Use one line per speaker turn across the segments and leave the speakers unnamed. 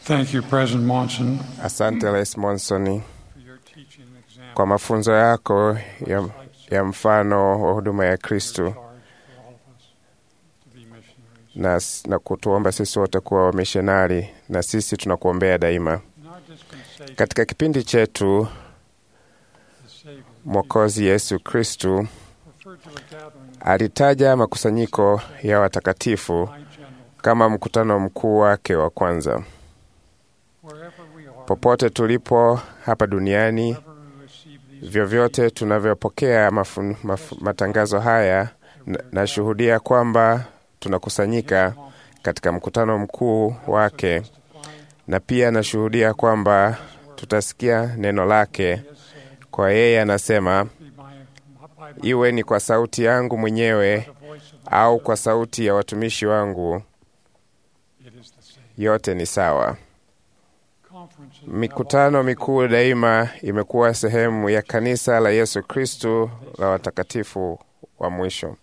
Thank you, President Monson,
Asante Rais Monson
for your teaching and example
kwa mafunzo yako ya, ya mfano wa huduma ya Kristo
charge for all of us to be missionaries.
na, na kutuomba sisi wote kuwa wamishonari, na sisi tunakuombea daima.
In our dispensation,
Katika kipindi chetu,
the Savior
Mwokozi Yesu Kristu
referred to a gathering
alitaja makusanyiko ya watakatifu
of high general.
kama mkutano mkuu wake wa kwanza.
Wherever we are,
Popote tulipo hapa duniani,
wherever we receive these
vyovyote tunavyopokea mafun, maf, matangazo haya, na- nashuhudia kwamba tunakusanyika katika mkutano mkuu wake,
testifying,
na pia nashuhudia kwamba tutasikia neno lake. Kwa yeye anasema,
be by, by my,
iwe ni kwa sauti yangu mwenyewe
the voice of the
au kwa sauti ya watumishi wangu,
it is the same.
yote ni sawa.
Conferences
Mikutano mikuu daima imekuwa sehemu ya kanisa la Yesu Kristu la watakatifu wa mwisho.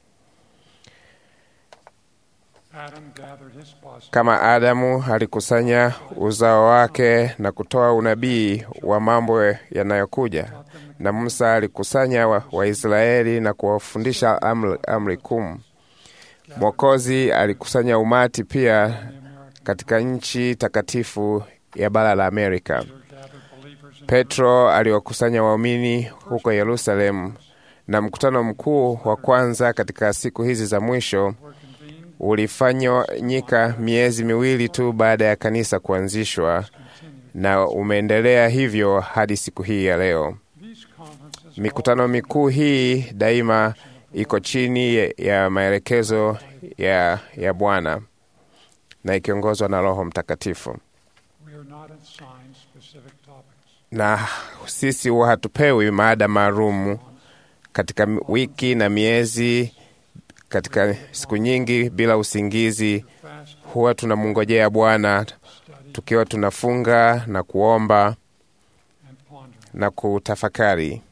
Adam gathered his posse
Kama Adamu alikusanya uzao wake na kutoa unabii wa mambo yanayokuja, na Musa alikusanya wa- Waisraeli na kuwafundisha amri, amri kumi. Mwokozi alikusanya umati pia katika nchi takatifu ya bara la Amerika.
gathered believers in
Petro aliwakusanya waumini huko Yerusalemu, na mkutano mkuu wa kwanza katika siku hizi za mwisho
were convened
ulifanyika miezi miwili tu baada ya kanisa kuanzishwa na umeendelea hivyo hadi siku hii ya leo.
these conferences
Mikutano mikuu hii daima iko chini ya- ya maelekezo ya, ya Bwana na ikiongozwa na Roho Mtakatifu,
we are not assigned specific topics
na sisi huwa hatupewi maada maalum katika wiki na miezi, katika siku nyingi bila usingizi.
fast
Huwa tunamungojea Bwana
study
tukiwa tunafunga na kuomba
and pondering
na kutafakari.
we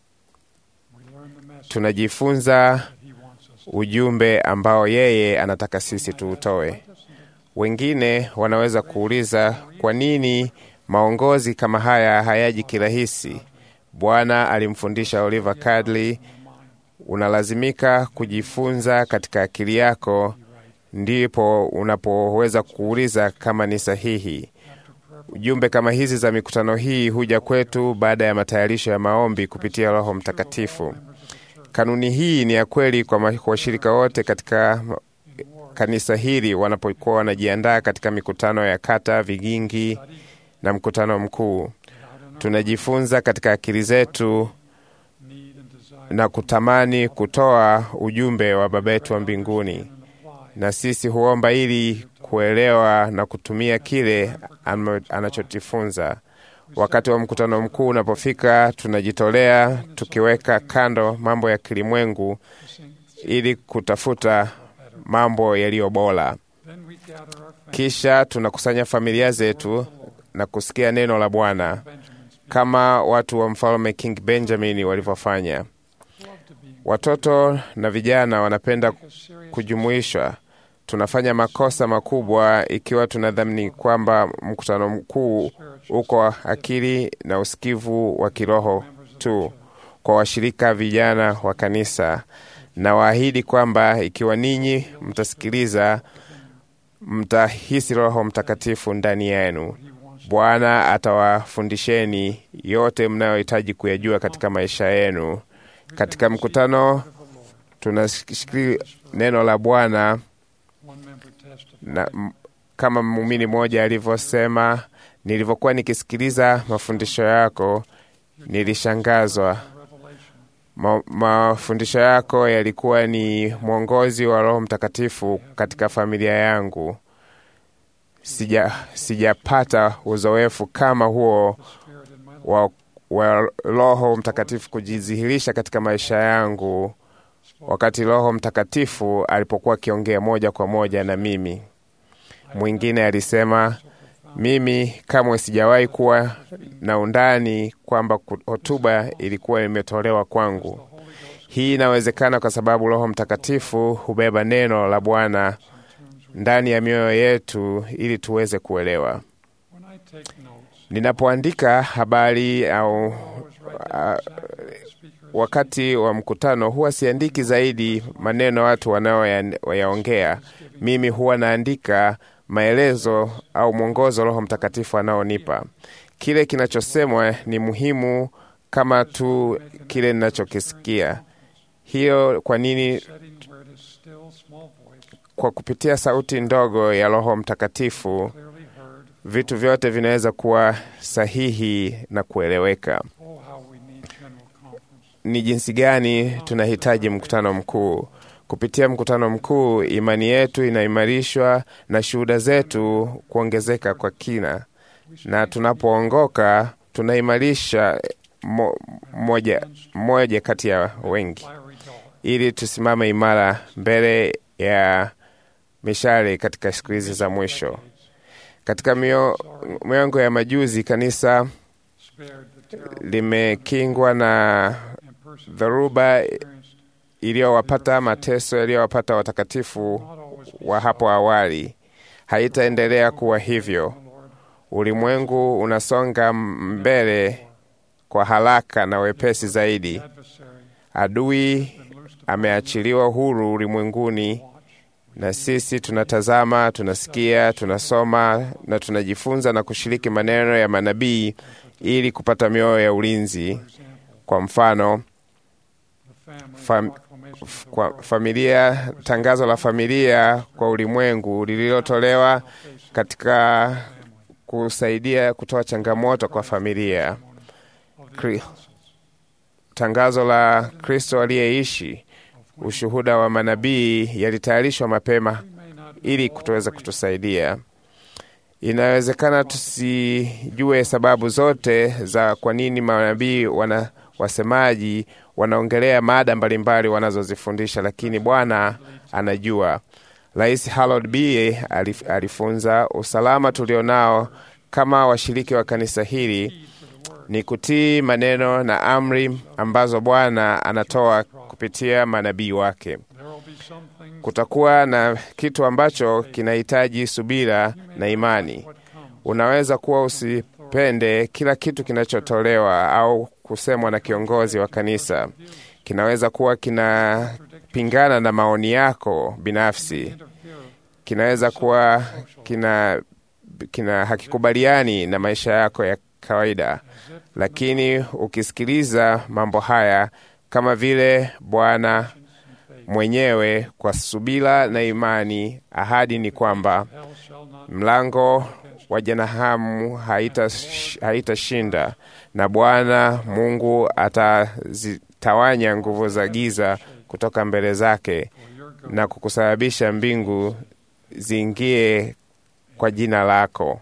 learn the message
Tunajifunza
that he wants us to
ujumbe ambao yeye anataka sisi tuutoe. Wengine wanaweza kuuliza kwa nini maongozi kama haya hayaji kirahisi. Bwana alimfundisha Oliver Cowdery, unalazimika kujifunza katika akili yako, ndipo unapoweza kuuliza kama ni sahihi. Ujumbe kama hizi za mikutano hii huja kwetu baada ya matayarisho ya maombi kupitia Roho Mtakatifu. Kanuni hii ni ya kweli kwa ma- kwa washirika wote katika ma- kanisa hili wanapokuwa wanajiandaa katika mikutano ya kata, vigingi na mkutano mkuu. Tunajifunza katika akili zetu
need and desire
na kutamani kutoa ujumbe wa Baba yetu wa mbinguni,
and apply
na sisi huomba ili kuelewa na kutumia kile amo- anachojifunza. Wakati wa mkutano mkuu unapofika, tunajitolea tukiweka kando mambo ya kilimwengu ili kutafuta mambo yaliyo bora.
then we gather our family
Kisha tunakusanya familia zetu na kusikia neno la Bwana
Benjamin's
kama watu wa mfalme King Benjamin walivyofanya.
love to be
Watoto na vijana wanapenda
a serious
kujumuishwa. Tunafanya makosa makubwa ikiwa tunadhamini kwamba mkutano mkuu uko akili na usikivu wa kiroho tu kwa washirika vijana wa kanisa, na waahidi kwamba ikiwa ninyi mtasikiliza, mtahisi Roho Mtakatifu ndani yenu. Bwana atawafundisheni yote mnayohitaji kuyajua katika maisha yenu. Katika mkutano tunashikili neno la Bwana
one member testified
na m- kama muumini mmoja alivyosema, nilivyokuwa nikisikiliza mafundisho yako nilishangazwa.
revelation
Ma, mafundisho yako yalikuwa ni mwongozi wa Roho Mtakatifu katika familia yangu. Sija, sijapata uzoefu kama huo
spirit in my life
wa, wa Roho Mtakatifu kujidhihirisha katika maisha yangu wakati Roho Mtakatifu alipokuwa akiongea moja kwa moja na mimi. Mwingine alisema, mimi kamwe sijawahi kuwa na undani kwamba ku- hotuba ilikuwa imetolewa kwangu. Hii inawezekana kwa sababu Roho Mtakatifu hubeba neno la Bwana ndani ya mioyo yetu ili tuweze kuelewa.
when
Ninapoandika habari au
always write down
uh,
exactly what the speaker is
wakati wa mkutano huwa siandiki zaidi maneno watu wanaoyaongea. Mimi huwa naandika maelezo au mwongozo Roho Mtakatifu anaonipa. Kile kinachosemwa ni muhimu kama tu kile ninachokisikia. Hiyo kwa nini?
setting where it is still small voice,
Kwa kupitia sauti ndogo ya Roho Mtakatifu,
clearly heard.
vitu vyote vinaweza kuwa sahihi na kueleweka.
Oh, how we need general conference.
ni jinsi gani tunahitaji mkutano mkuu. Kupitia mkutano mkuu, imani yetu inaimarishwa na shuhuda zetu kuongezeka kwa kina, na tunapoongoka tunaimarisha mo, moja, moja kati ya wengi,
Fiery dart.
ili tusimame imara mbele ya mishale katika siku hizi za mwisho. Katika mio, miongo ya majuzi kanisa
Spared the terror
limekingwa na
and persecution
dharuba
experienced
iliyowapata mateso yaliyowapata watakatifu
not always be
wa hapo awali haitaendelea kuwa hivyo.
the Lord.
Ulimwengu unasonga mbele kwa haraka na wepesi zaidi.
Adversary
Adui
been loosed
ameachiliwa huru ulimwenguni,
watch.
na sisi tunatazama, tunasikia, tunasoma na tunajifunza na kushiriki maneno ya manabii ili kupata mioyo ya ulinzi.
For example,
Kwa mfano,
the family
Fam-
proclamation of the
kwa
world
familia, tangazo la familia kwa ulimwengu lililotolewa katika kusaidia kutoa changamoto kwa familia.
of the
Kri-
apostles
Tangazo la Kristo aliyeishi, ushuhuda wa manabii yalitayarishwa mapema
may not be
ili
all
kutoweza
reasons
kutusaidia. Inawezekana tusijue sababu zote za kwa nini manabii wana wasemaji wanaongelea mada mbalimbali wanazozifundisha, lakini Bwana anajua. Rais Harold B alif- alifunza usalama tulionao kama washiriki wa kanisa hili ni kutii maneno na amri ambazo Bwana anatoa kupitia manabii wake.
There will be some things
Kutakuwa na kitu ambacho kinahitaji subira na imani.
what comes
Unaweza kuwa usipende kila kitu kinachotolewa au kusemwa na kiongozi wa kanisa. Kinaweza kuwa kinapingana na maoni yako binafsi.
interfere
Kinaweza kuwa kina, kina hakikubaliani na maisha yako ya kawaida, lakini ukisikiliza mambo haya kama vile Bwana mwenyewe kwa subira na imani, ahadi ni kwamba
hell shall not
mlango wa jehanamu haitashinda haita na Bwana Mungu atazitawanya nguvu za giza kutoka mbele zake
for your good.
na kukusababisha mbingu ziingie kwa jina lako.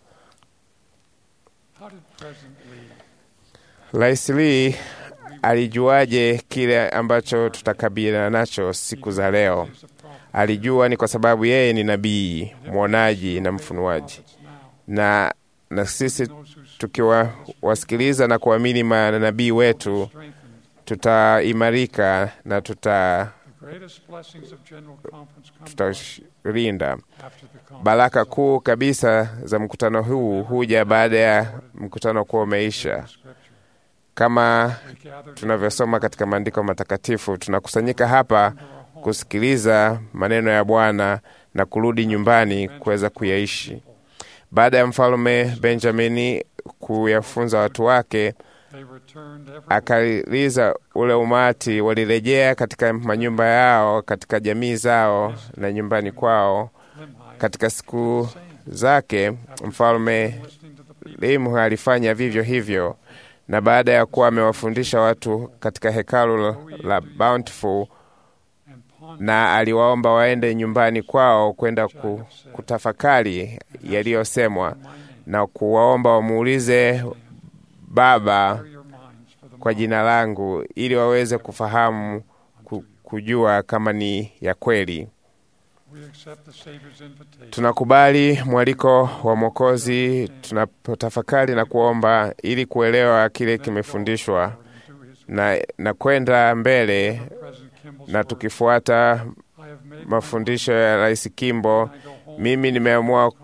How did President Lee
Rais Lee alijuaje kile ambacho tutakabiliana nacho siku za leo?
is a prophet?
Alijua ni kwa sababu yeye ni nabii, mwonaji na mfunuaji,
Prophets now.
na na sisi
Those who speak
tukiwasikiliza na kuamini manabii wetu
strengthened.
tutaimarika na tuta
The greatest blessings of General Conference come
tutalinda.
after the conference.
Baraka kuu kabisa za mkutano huu huja baada ya mkutano kuwa umeisha.
Scripture.
Kama
We gather
tunavyosoma katika maandiko matakatifu, tunakusanyika hapa kusikiliza maneno ya Bwana na kurudi nyumbani kuweza kuyaishi. Baada ya mfalme Benjamini kuyafunza watu wake,
They returned every
akaliza ule umati, walirejea katika manyumba yao, katika jamii zao na nyumbani kwao.
Limhi
Katika siku zake mfalme
listening to the people
Limu alifanya vivyo hivyo, na baada ya kuwa amewafundisha watu katika hekalu la Bountiful,
and ponder
na aliwaomba waende nyumbani kwao kwenda ku, kutafakari yaliyosemwa na kuwaomba wamuulize Baba
your minds for the
kwa jina langu ili waweze kufahamu ku, kujua kama ni ya kweli.
We accept the Savior's invitation
Tunakubali mwaliko wa Mwokozi tunapotafakari na kuomba ili kuelewa kile kimefundishwa
to his
na, na kwenda mbele
President Kimball's
na
word.
tukifuata
I have made
mafundisho ya Rais Kimbo.
my- I go home
Mimi nimeamua
conference.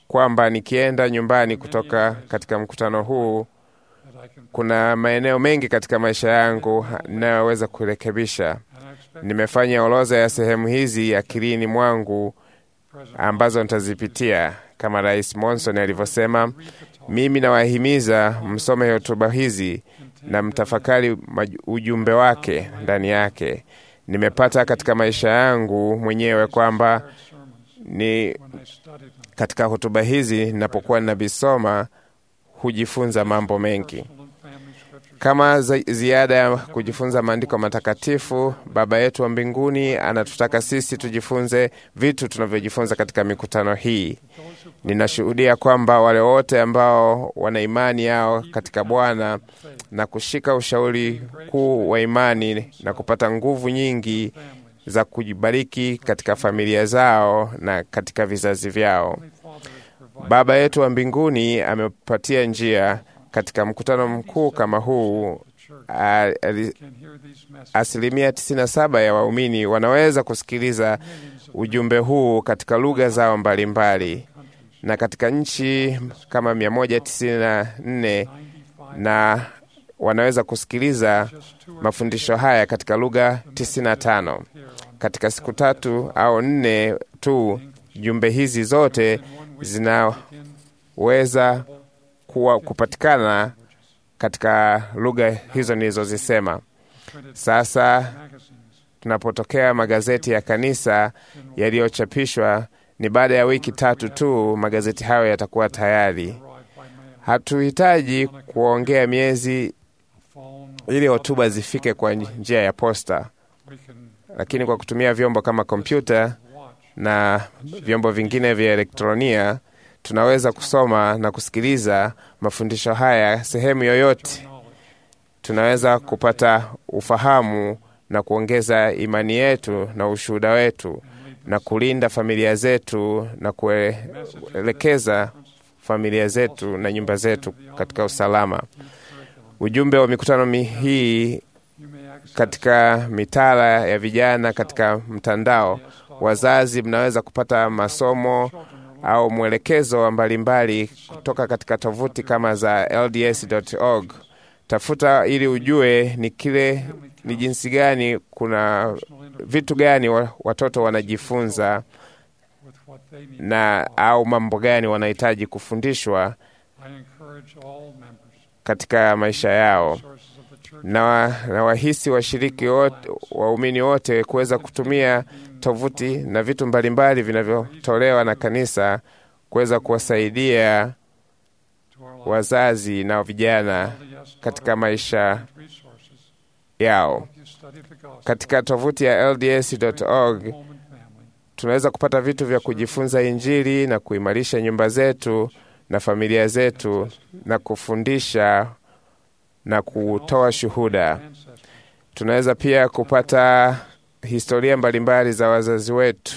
kwamba nikienda nyumbani kutoka katika mkutano huu, kuna maeneo mengi katika maisha yangu ninayoweza kurekebisha. Nimefanya orodha ya sehemu hizi akilini mwangu ambazo nitazipitia kama Rais Monson alivyosema. Mimi nawahimiza msome hotuba hizi na mtafakari ujumbe wake ndani yake. Nimepata katika maisha yangu mwenyewe kwamba ni katika hotuba hizi ninapokuwa ninavisoma hujifunza mambo mengi kama ziada ya kujifunza maandiko matakatifu. Baba yetu wa mbinguni anatutaka sisi tujifunze vitu tunavyojifunza katika mikutano hii. Ninashuhudia kwamba wale wote ambao wana imani yao katika Bwana na kushika ushauri kuu wa imani na kupata nguvu nyingi za kujibariki katika familia zao na katika vizazi vyao. Baba yetu wa mbinguni amepatia njia katika mkutano mkuu kama huu. Asilimia 97 ya waumini wanaweza kusikiliza ujumbe huu katika lugha zao mbalimbali mbali. Na katika nchi kama 194 na wanaweza kusikiliza mafundisho haya katika lugha 95 katika siku tatu au nne tu. Jumbe hizi zote zinaweza kuwa kupatikana katika lugha hizo nilizozisema. Sasa tunapotokea magazeti ya kanisa yaliyochapishwa, ni baada ya wiki tatu tu magazeti hayo yatakuwa tayari. Hatuhitaji kuongea miezi ili hotuba zifike kwa njia ya posta, lakini kwa kutumia vyombo kama kompyuta na vyombo vingine vya elektronia tunaweza kusoma na kusikiliza mafundisho haya sehemu yoyote. Tunaweza kupata ufahamu na kuongeza imani yetu na ushuhuda wetu na kulinda familia zetu na kuelekeza familia zetu na nyumba zetu katika usalama. Ujumbe wa mikutano hii katika mitaala ya vijana katika mtandao, wazazi mnaweza kupata masomo au mwelekezo mbalimbali kutoka katika tovuti kama za LDS.org. Tafuta ili ujue ni kile ni jinsi gani, kuna vitu gani watoto wanajifunza na au mambo gani wanahitaji kufundishwa katika maisha yao, na na wahisi washiriki wote, waumini wote kuweza kutumia tovuti na vitu mbalimbali vinavyotolewa na kanisa kuweza kuwasaidia wazazi na vijana katika maisha yao. Katika tovuti ya LDS.org tunaweza kupata vitu vya kujifunza Injili na kuimarisha nyumba zetu na familia zetu na kufundisha na kutoa shuhuda. Tunaweza pia kupata historia mbalimbali za wazazi wetu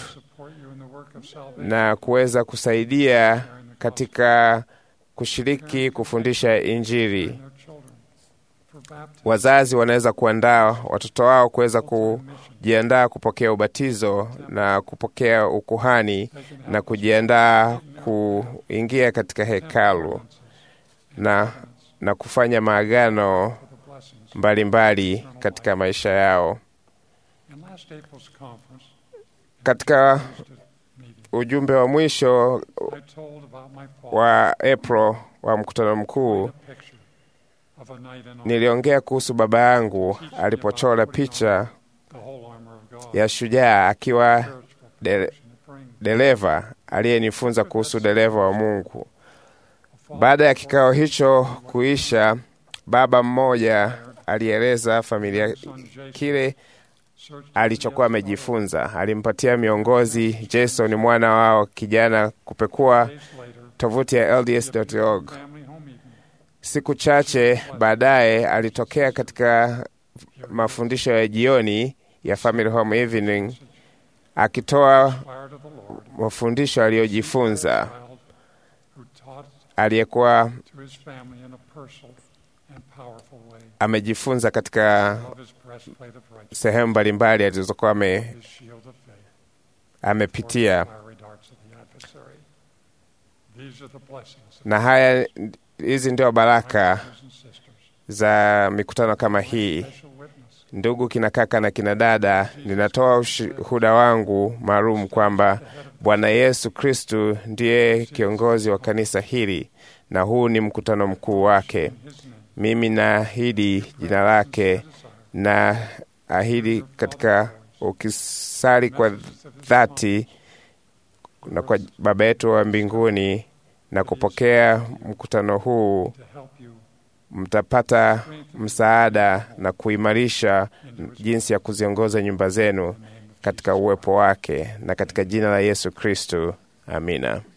na kuweza kusaidia katika kushiriki kufundisha Injili. Wazazi wanaweza kuandaa watoto wao kuweza kujiandaa kupokea ubatizo na kupokea ukuhani na kujiandaa kuingia katika hekalu na, na kufanya maagano mbalimbali katika maisha yao. Katika ujumbe wa mwisho wa April wa mkutano mkuu niliongea kuhusu baba yangu alipochora picha ya shujaa akiwa de, dereva aliyenifunza kuhusu dereva wa Mungu. Baada ya kikao hicho kuisha, baba mmoja alieleza familia kile alichokuwa amejifunza. Alimpatia miongozi Jason, mwana wao kijana, kupekua tovuti ya LDS.org. Siku chache baadaye alitokea katika mafundisho ya jioni ya Family Home Evening akitoa mafundisho aliyojifunza. Aliyekuwa amejifunza katika sehemu mbalimbali alizokuwa ame, amepitia.
These are the blessings of
na haya hizi ndio baraka
brothers and sisters.
za mikutano kama hii.
Special witness.
Ndugu kina kaka na kina dada, ninatoa ushuhuda wangu maalum kwamba Bwana Yesu Kristu ndiye kiongozi wa kanisa hili na huu ni mkutano mkuu wake.
His name.
Mimi naahidi jina lake na ahidi katika ukisali kwa dhati na kwa Baba yetu wa mbinguni na kupokea mkutano huu,
To help you
mtapata msaada na kuimarisha jinsi ya kuziongoza nyumba zenu katika uwepo wake na katika jina la Yesu Kristu, amina.